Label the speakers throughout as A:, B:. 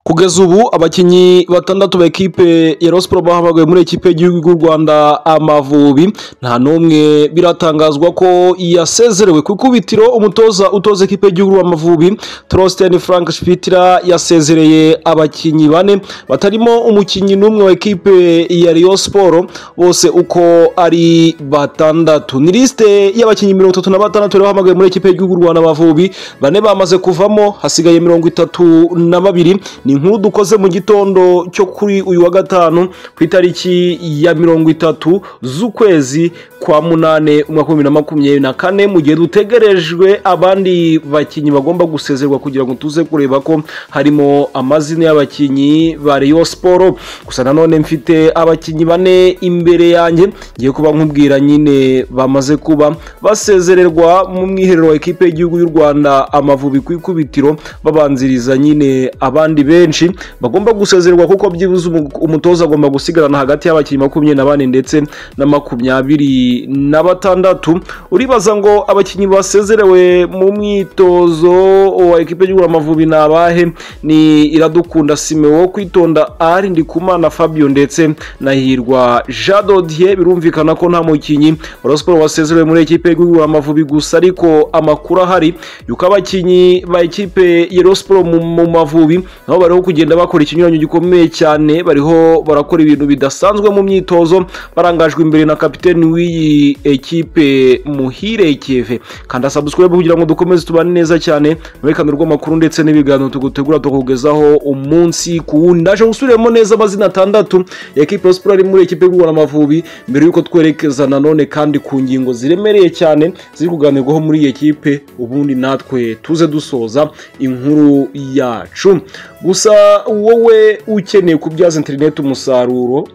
A: Kugeza ubu abakinnyi batandatu ba ekipe ya Rayon Sports bahamagawe muri ekipe y'igihugu y'u Rwanda Amavubi nta n'umwe biratangazwa ko yasezerewe ku ikubitiro umutoza utoza ekipe y'igihugu Amavubi Trosten Frank Spitira yasezereye abakinnyi bane batarimo umukinnyi n'umwe wa ekipe ya Rayon Sports bose uko ari batandatu ni lisite y'abakinnyi mirongo itatu na batandatu bari bahamagawe muri ekipe y'igihugu y'u Rwanda Amavubi bane bamaze kuvamo hasigaye mirongo itatu na babiri ni inkuru dukoze mu gitondo cyo kuri uyu wa gatanu ku itariki ya mirongo itatu z'ukwezi kwa munane umwaka w'ibihumbi na makumyabiri na kane mu gihe dutegerejwe abandi bakinnyi bagomba gusezerwa kugira ngo tuze kureba ko harimo amazina y'abakinnyi ba Rayon Sports gusa nanone mfite abakinnyi bane imbere yanjye ngiye kuba nkubwira nyine bamaze kuba basezererwa mu mwiherero wa ekipe y'igihugu y'u Rwanda Amavubi ku ikubitiro babanziriza nyine abandi benshi bagomba gusezererwa kuko byibuze umu- umutoza agomba gusigarana hagati y'abakinnyi makumyabiri na bane ndetse na makumyabiri na batandatu uribaza ngo abakinnyi basezerewe mu mwitozo wa ekipe y'igihugu Amavubi ni abahe ni iradukunda simewo kwitonda ari ndikumana fabio ndetse na hirwa jean dodier birumvikana ko nta mukinnyi wa Rayon Sports wasezerewe muri ekipe y'igihugu Amavubi gusa ariko amakuru ahari yuko abakinnyi ba ekipe ya Rayon Sports mu mu mavubi nabo bariho kugenda bakora ikinyuranyo gikomeye cyane bariho barakora ibintu bidasanzwe mu myitozo barangajwe imbere na kapiteni w'iyi ekipe muhire keve kanda subscribe kugira ngo dukomeze tubane neza cyane muri kano rw'amakuru ndetse n'ibiganiro tugutegura tukugezaho umunsi ku wundi ndaje gusubiramo neza amazina atandatu ya ekipe ya siporo ari muri ekipe y'u amavubi mbere y'uko twerekeza nanone kandi ku ngingo ziremereye cyane ziri kuganirwaho muri iyi ekipe ubundi natwe tuze dusoza inkuru yacu gusa wowe ukeneye kubyaza interineti umusaruro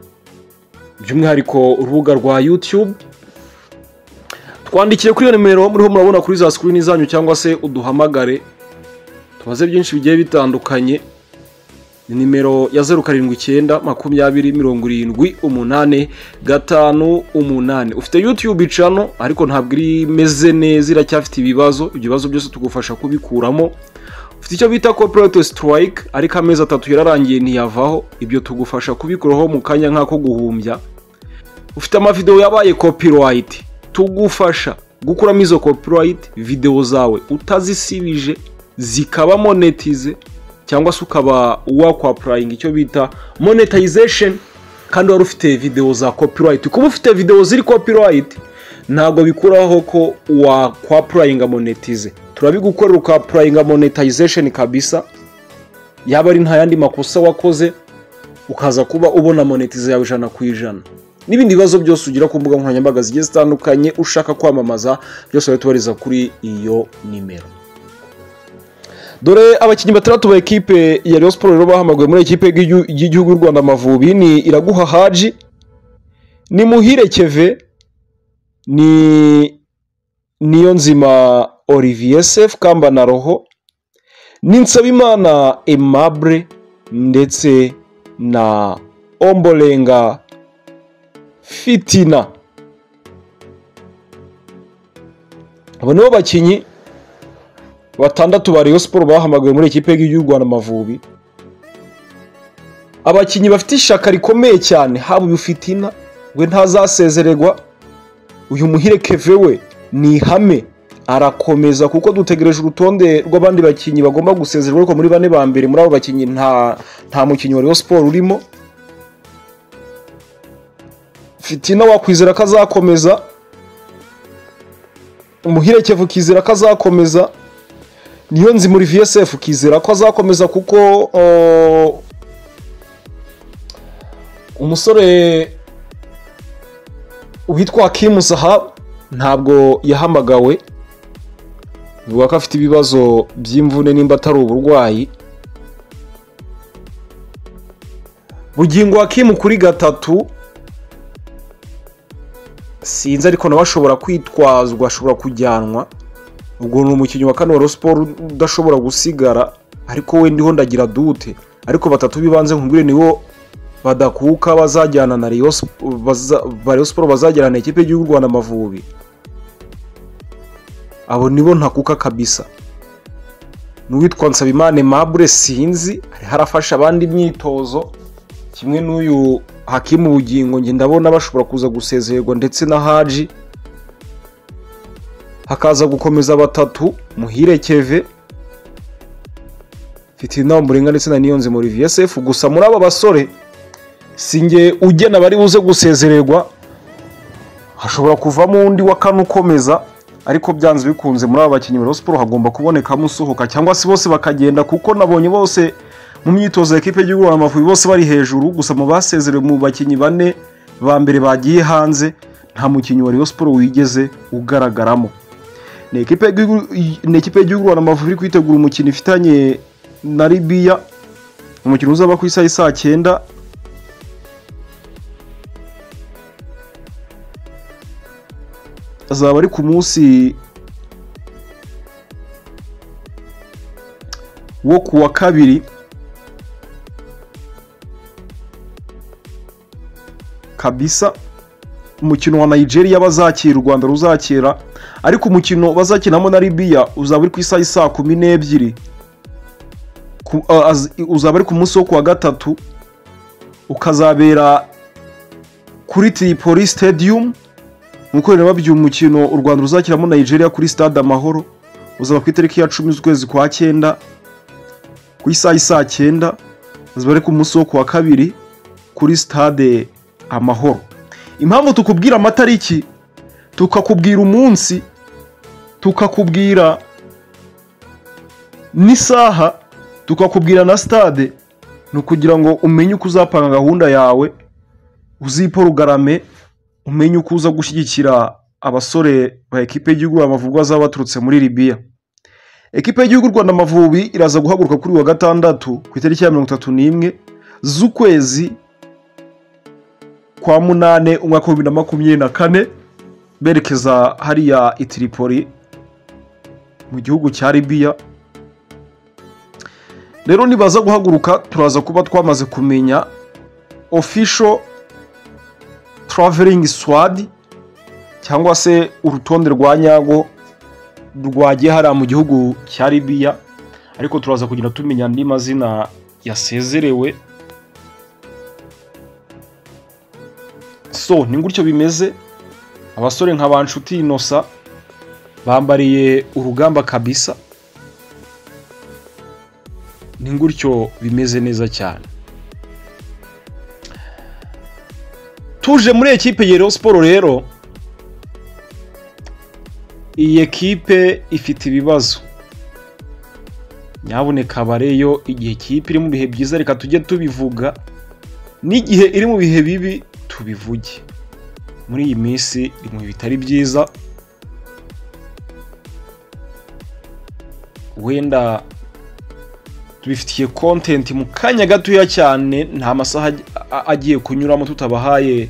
A: by'umwihariko urubuga rwa youtube twandikire kuri iyo nimero muriho murabona kuri za sikirini zanyu cyangwa se uduhamagare tubaze byinshi bigiye bitandukanye ni nimero ya zeru karindwi icyenda makumyabiri mirongo irindwi umunani gatanu umunani ufite yutube cano ariko ntabwo iri imeze neza iracyafite ibibazo ibyo bibazo byose tugufasha kubikuramo ufite icyo bita corporate strike ariko amezi atatu yararangiye ntiyavaho ibyo tugufasha kubikuraho mu kanya nk'ako guhumbya ufite amavidewo yabaye copyright tugufasha gukuramo izo copyright videwo zawe utazisibije zikaba monetize cyangwa se ukaba wakwapurayinga icyo bita monetization kandi wari ufite videwo za copyright kuba ufite videwo ziri copyright ntabwo bikuraho ko wakwapurayinga monetize turabigukorera ukapurayinga monetization kabisa yaba ari nta yandi makosa wakoze ukaza kuba ubona monetize yawe ijana ku ijana n'ibindi bibazo byose ugira ku mbuga nkoranyambaga zigiye zitandukanye ushaka kwamamaza byose urabitubariza kuri iyo nimero dore abakinnyi batandatu ba ekipe ya Rayon Sports rero bahamagawe muri ekipe y'igi- y'igihugu y'u Rwanda Amavubi ni Iraguha Haji ni Muhire Keve ni niyo nzima Olivier Sef Kamba na Roho ni Nsabimana Aimable ndetse na Ombolenga Fitina abo nibo bakinnyi batandatu ba Rayon Sports bahamagawe muri ekipe y'u Rwanda Amavubi abakinnyi bafite ishaka rikomeye cyane haba uyu Fitina we ntazasezererwa uyu muhire Keve we ni ihame arakomeza kuko dutegereje urutonde rw'abandi bakinnyi bagomba gusezererwa ariko muri bane ba mbere muri abo bakinnyi nta nta mukinnyi wa Rayon Sports urimo Fitina wakwizera ko azakomeza umuhire Keve ukizera ko azakomeza niyo nzi muri vsf ukizera ko azakomeza kuko uh, umusore witwa Hakim Zahab ntabwo yahamagawe bivuga ko afite ibibazo by'imvune nimba atari uburwayi bugingo Hakim kuri gatatu sinzi ariko nawe ashobora kwitwazwa ashobora kujyanwa ubwo ni umukinnyi wa kane wa Rayon Sports udashobora gusigara ariko we ndiho ndagira dute ariko batatu b'ibanze nkubwire nibo badakuka bazajyana na Rayon Sp- baza- ba Rayon Sports bazajyana na ekipe y'igihugu y'u Rwanda Amavubi abo nibo ntakuka kabisa n'uwitwa nsabimana mabure sinzi ariho arafasha abandi imyitozo kimwe n'uyu hakimu bugingo njye ndabona bashobora kuza gusezererwa ndetse na haji hakaza gukomeza batatu muhire keve mfite inama murenga ndetse na niyonzi muri vsf gusa muri aba basore singe ugena bari buze gusezererwa hashobora kuvamo undi wa kane ukomeza ariko byanze bikunze muri aba bakinnyi ba Rayon siporo hagomba kubonekamo usohoka cyangwa se bose bakagenda kuko nabonye bose mu myitozo ya ekipe y'igihugu Amavubi bose bari hejuru gusa mu basezerewe mu bakinnyi bane ba mbere bagiye hanze nta mukinnyi wa Rayon siporo wigeze ugaragaramo ni ekipe y'igihugu- ni ekipe y'igihugu Amavubi iri kwitegura umukino ifitanye na Libya umukino uzaba ku isaha y'i saa cyenda azaba ari ku munsi wo ku wa kabiri kabisa umukino wa nigeria bazakira u rwanda ruzakira ariko umukino bazakinamo na libiya uzaba uri ku isaha y'i saa kumi n'ebyiri Ku- a- az- uzaba ari ku munsi wo ku wa gatatu ukazabera kuri tripoli stadium nk'uko rero babyuye umukino u rwanda ruzakiramo nigeria kuri stade amahoro uzaba ku itariki ya cumi z'ukwezi kwa cyenda ku isaha y'i saa cyenda uzaba ari ku munsi wo ku wa kabiri kuri stade amahoro impamvu tukubwira amatariki tukakubwira umunsi tukakubwira n'isaha tukakubwira na stade ni ukugira ngo umenye uko uzapanga gahunda yawe uziporugarame umenye uko uza gushyigikira abasore ba ekipe y'igihugu Amavubi bazaba baturutse muri Libya ekipe y'igihugu Rwanda Amavubi iraza guhaguruka kuri uyu wa gatandatu ku itariki ya mirongo itatu n'imwe z'ukwezi kwa munane umwaka w'ibihumbi na makumyabiri na kane berekeza hariya i Tripoli mu gihugu cya Libya rero nibaza guhaguruka turaza kuba twamaze kumenya official traveling swad cyangwa se urutonde rwa nyago rwagiye hariya mu gihugu cya Libya ariko turaza kugenda tumenya andi mazina yasezerewe so ni gutyo bimeze abasore nka Banshuti Innocent bambariye urugamba kabisa ni gutyo bimeze neza cyane tuje muri ekipe ya Rayon siporo rero iyi ekipe ifite ibibazo nyabuneka bareyo igihe ikipe iri mu bihe byiza reka tujye tubivuga n'igihe iri mu bihe bibi tubivuge muri iyi minsi iri mu bihe bitari byiza wenda tubifitiye content mu kanya gatoya cyane nta masaha ag- a- agiye kunyuramo tutabahaye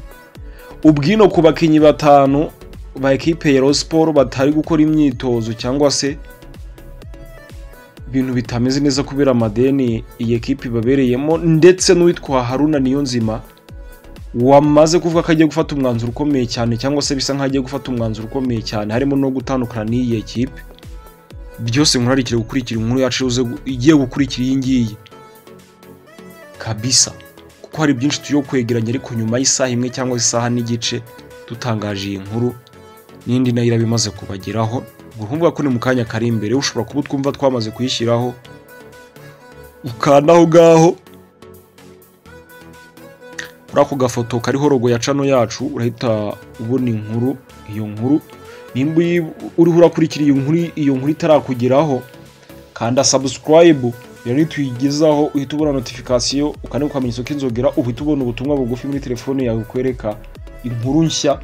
A: ubwino ku bakinnyi batanu ba ekipe ya Rayon Sport batari gukora imyitozo cyangwa se ibintu bitameze neza kubera amadeni iyi ekipe ibabereyemo ndetse n'uwitwa Haruna Niyonzima wamaze kuvuga ko agiye gufata umwanzuro ukomeye cyane cyangwa se bisa nkaho agiye gufata umwanzuro ukomeye cyane harimo no gutandukana n'iyi ekipe byose murarikire gukurikira inkuru yacu ize gu- igiye gukurikira iyi ngiyi kabisa kuko hari byinshi tuyo kwegeranya ariko nyuma y'isaha imwe cyangwa isaha n'igice dutangaje iyi nkuru n'indi nayo iraba imaze kubageraho ubwo urumva ko ni mu kanya kari imbere ushobora kuba utwumva twamaze kuyishyiraho ukanda aho ngaho kuri ako gafoto kariho rogo ya cano yacu urahita ubona inkuru iyo nkuru nimba uyi- uriho urakurikira iyo nkuru iyo nkuru itarakugeraho kanda subscribe rero nituyigezaho uhita ubona notification ukane ukamenya isoko inzogera uhita ubona ubutumwa bugufi muri telefone yawe bukwereka inkuru nshya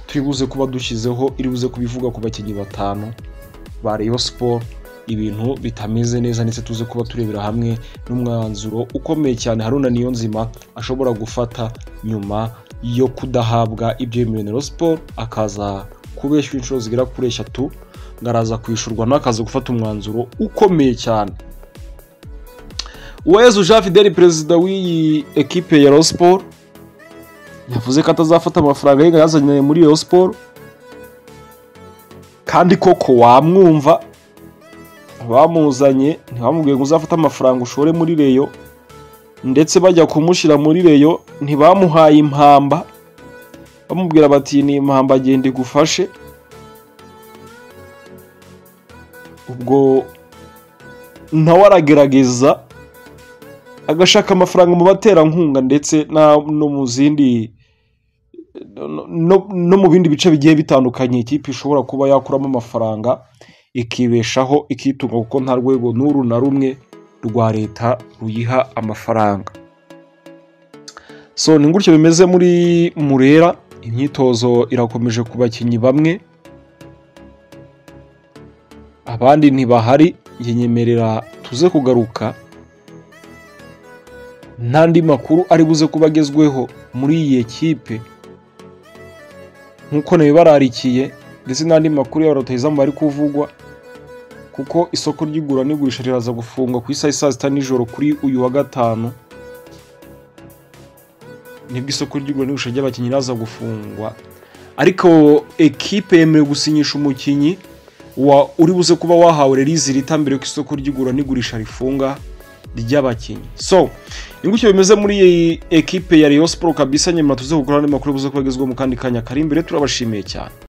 A: turi buze kuba dushyizeho iri buze kubivuga ku bakinnyi batanu ba Rayon Sport ibintu bitameze neza ndetse tuze kuba turebera hamwe n'umwanzuro ukomeye cyane Haruna Niyonzima ashobora gufata nyuma yo kudahabwa ibyo yemerewe na Rayon Sport akaza kubeshywa inshuro zigera kuri eshatu ngaraza kwishurwa n'akaza gufata umwanzuro ukomeye cyane uwezu jean fideli perezida w'iyi ekipe ya Rayon Sport yavuze ko atazafata amafaranga y'inka yazanye muri Rayon Sport kandi koko wamwumva bamuzanye ntibamubwiye ngo uzafate amafaranga ushore muri reyo ndetse bajya kumushyira muri reyo ntibamuhaye impamba bamubwira bati ni impamba agenda igufashe ubwo nawe aragerageza agashaka amafaranga mu baterankunga ndetse na- no mu zindi no- no mu bindi bice bigiye bitandukanye ikipe ishobora kuba yakuramo amafaranga ikibeshaho ikitunga kuko nta rwego n'uru na rumwe rwa leta ruyiha amafaranga so ni gutyo bimeze muri murera imyitozo irakomeje ku bakinnyi bamwe abandi ntibahari njye nyemerera tuze kugaruka n'andi makuru ari buze kuba agezweho muri iyi kipe nk'uko nawe bararikiye ndetse n'andi makuru ya rotayizamu bari kuvugwa kuko isoko ry'igura n'igurisha riraza gufungwa ku isaha saa sita nijoro kuri uyu wa gatanu nibwo isoko ry'igura n'igurisha ry'abakinnyi riraza gufungwa ariko ekipe yemerewe gusinyisha umukinnyi wa uri buze kuba wahawe release rita mbere ko isoko ry'igura n'igurisha rifunga ry'abakinnyi so ni gutyo bimeze muri iyi ekipe ya Rayon Sport kabisa nyuma tuze gukora andi makuru buze kubagezwa mu kandi kanya kari imbere turabashimiye cyane